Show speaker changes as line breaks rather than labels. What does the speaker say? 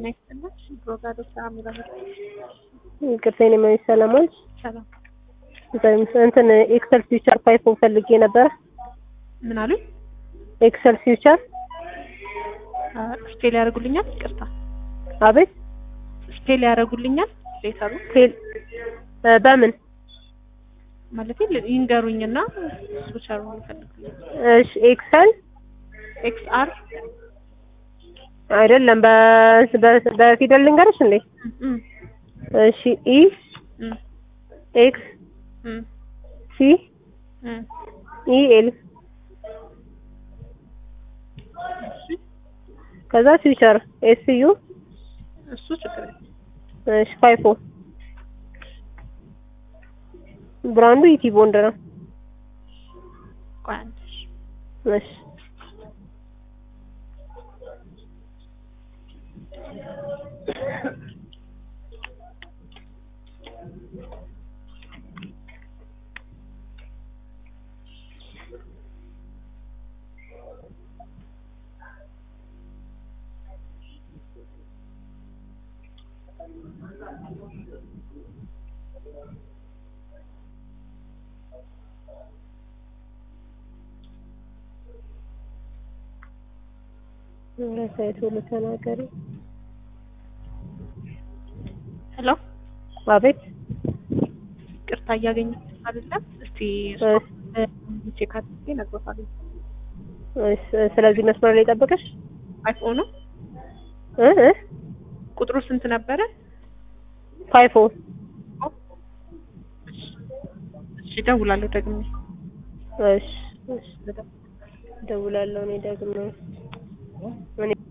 ጤና ይስጥልኝ። ብሮጋዶ ስራ የሚለው
ይቅርታ የኔ መቤት ሰለሞን
ሰላም
እንትን ኤክሰል ፊውቸር ፋይፎ ፈልጌ ነበረ።
ምን አሉኝ?
ኤክሰል ፊውቸር
ስፔል ያደርጉልኛል? ይቅርታ
አቤት
ስፔል ያደርጉልኛል? ሌተሩ
ፌል በምን
ማለት ይንገሩኝና ስዊቸሩ ይፈልጉልኝ።
እሺ ኤክሰል
ኤክስ አር
አይደለም በ- በ- በፊደል ልንገርሽ እንዴ እሺ ኢ ኤክስ ሲ ኢ ኤል ከዛ ፊውቸር ኤስ ዩ
እሱ ችግር የለም።
እሺ ፋይፎ ብራንዱ ኢቲ ቦንድ ነው።
ቆይ አንዴ እሺ።
እሺ ረሳይት ሁሉ ተናገሪ።
ሄሎ
አቤት
ቅርታ እያገኘሁት አይደለም። እስቲ
እሺ
ቼክ አድርጌ እነግሮታለሁ።
እሺ፣ ስለዚህ መስመር ላይ ጠብቀሽ
አይፎን ነው
እ እ
ቁጥሩ ስንት ነበረ?
ፋይፎ
እሺ እደውላለሁ ደግሜ
እሺ እሺ እደውላለሁ እኔ ደግሞ እኔ